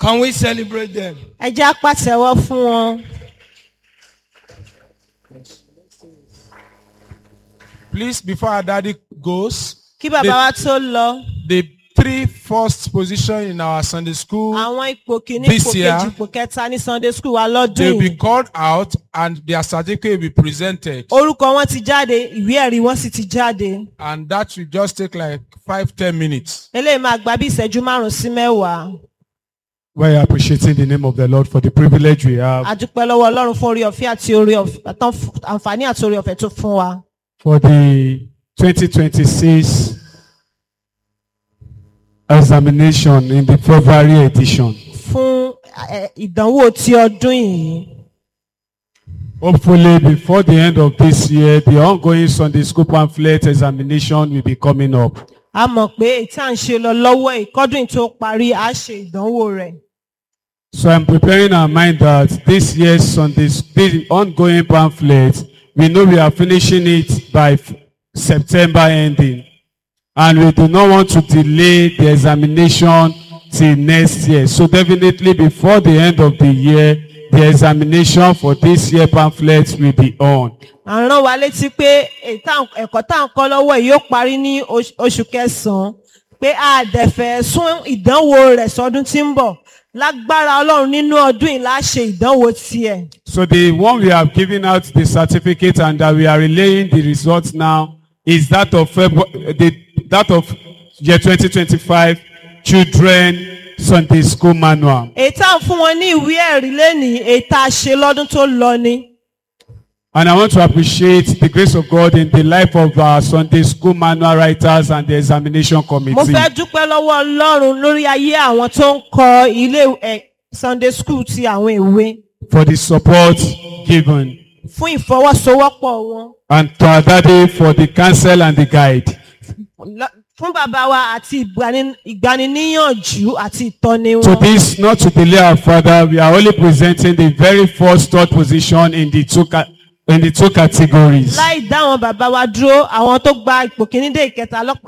Can we celebrate them? ẹ jẹ́ á pàtẹ́wọ́ fún wọn. Please, before our daddy goes, kí bàbá wa tó lọ the three first position in our Sunday school, àwọn ipò kìíní This ipò year, kejì ipò kẹta ní sunday school wa lọ́dún they'll be yìí called out and their certificate will be presented. orúkọ wọn ti jáde ìwé ẹ̀rí wọn sì ti jáde And that will just take like five, ten minutes. eléyìí máa gba bí ìṣẹ́jú márùn-ún sí mẹ́wàá We're appreciating the name of the Lord for the privilege we have a dúpẹ́ lọ́wọ́ ọlọ́run fún orí ọ̀fẹ́ àti orí ọ̀fẹ́ àtàn àǹfààní àti orí ọ̀fẹ́ tó fún wa for the 2026 examination in the February edition. fún eh, ìdánwò ti ọdún yìí Hopefully, before the end of this year, the ongoing Sunday school pamphlet examination will be coming up. a mọ̀ pé èyí tí à ń ṣe lọ lọ́wọ́ ìkọ́dún yìí tó parí a ṣe ìdánwò rẹ̀ So I'm preparing our mind that this year's Sunday, this ongoing pamphlet, we know we are finishing it by f- September ending. And we do not want to delay the examination till next year. So definitely before the end of the year, the examination for this year pamphlet will be on. à ń rán wa létí pé èyí tá- ẹ̀kọ́ tá à ń kọ́ lọ́wọ́ yìí yóò parí ní oṣ- oṣù kẹsàn-án pé a dẹ̀fẹ̀ sún ìdánwò rẹ̀ sọdún tí ń bọ̀ lágbára ọlọ́run nínú ọdún yìí la ṣe ìdánwò tiẹ̀. So the one we have given out the certificate and that we are relaying the results now is that of February, the, that of year 2025 children Sunday school manual. èyí tá à ń fún wọn ní ìwé ẹ̀rí lẹ́nìí èyí tá a ṣe lọ́dún tó lọ ni. And I want to appreciate the grace of God in the life of our Sunday school manual writers and the examination mo committee. fẹ́ dúpẹ́ lọ́wọ́ ọlọ́run lórí ayé àwọn tó ń kọ ilé ẹ̀ sunday school ti àwọn ìwé for the support given fún ìfọwọ́sowọ́pọ̀ wọn. and to our daddy for the counsel and the guide. Lọ- fún bàbá wa àti ìgbani- ìgbaniníyànjú àti ìtọ́ni To wọn. this, not to delay our father, we are only presenting the very first third position in the two, ca- in the two categories. láì dá àwọn bàbá wa dúró àwọn tó gba ipò kíní dé ìkẹta lọ́pọ̀